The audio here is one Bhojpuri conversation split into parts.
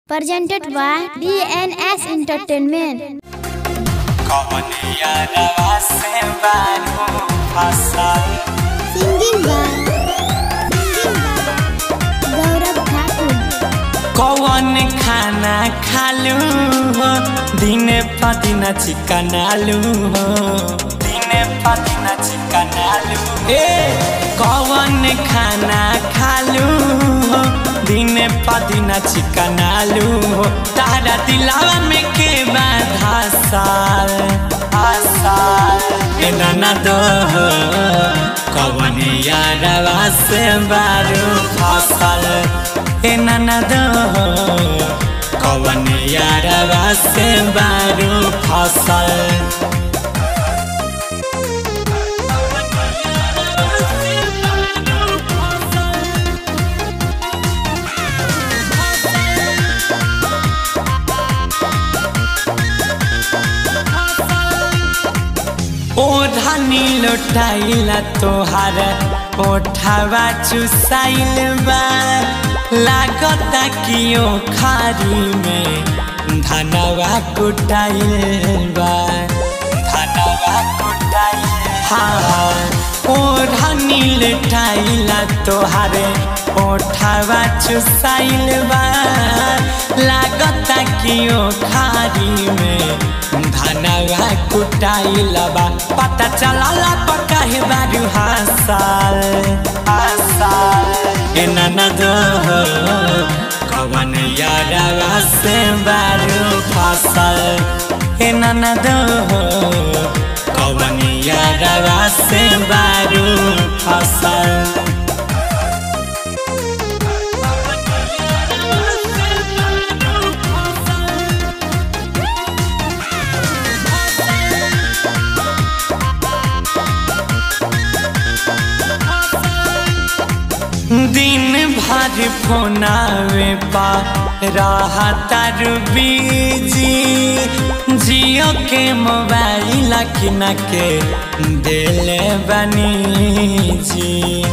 presented by DNS Entertainment. कवनिया रवा से बारू फसल Singing by Gaurav Thakur. कौन खाना खालू हो दिन पदिन चिकन आलू हो दिन पदिन चिकन आलू ए कौन खाना खालू हो दिन पदिन चिकन आलू हो तारा दिलावा में के बाधा साल आसाल ए ननद हो कौन यारवा से बारू फसल ए ननद हो कौन यारवा से बारू फसल ओढ़नी लोटाइला तोहार ओठावा चुसाइल बा लागता कि ओ खारी में धनवा कुटाइल बा धनवा कुटाइल हाँ ओढ़नी लोटाइला तोहार ओठावा चुसाइल बा लागता कि ओ खारी में धनवा कुटाइल बा पता चलला पकाहे बारू हासाल हासाल ए ननद हो कवन यारवा से बारू फसल ए ननद हो कवन यारवा से बारू फसल दिन भर फोनावे पा रहा तारू बीजी जियो के मोबाइल किन के दिले बनी जी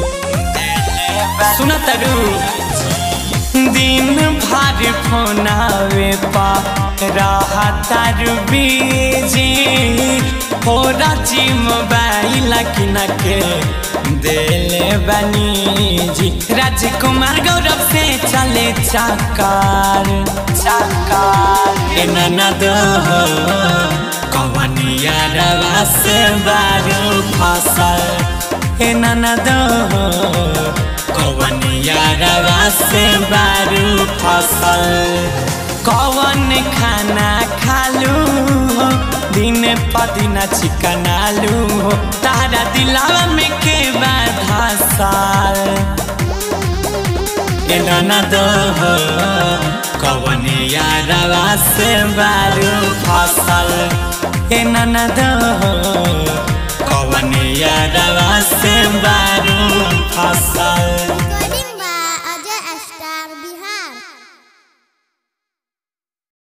सुना तारू दिन भर फोनावे पा रहा तारू बीजी हो राजी मोबाइल किन के दिले बनी जी राजकुमार गौरव से चले चाकार चाकार ए ननद हो कवन यारवा से बारू फसल ए ननद हो कवन यारवा से बारू फसल कवन खाना खालू हो दिन पदिन चिकन आलू हो तारा दिलावा में के बाधा साल ए ननद हो कवन यारवा से बारू फसल ए ननद हो कवन यारवा से बारू फसल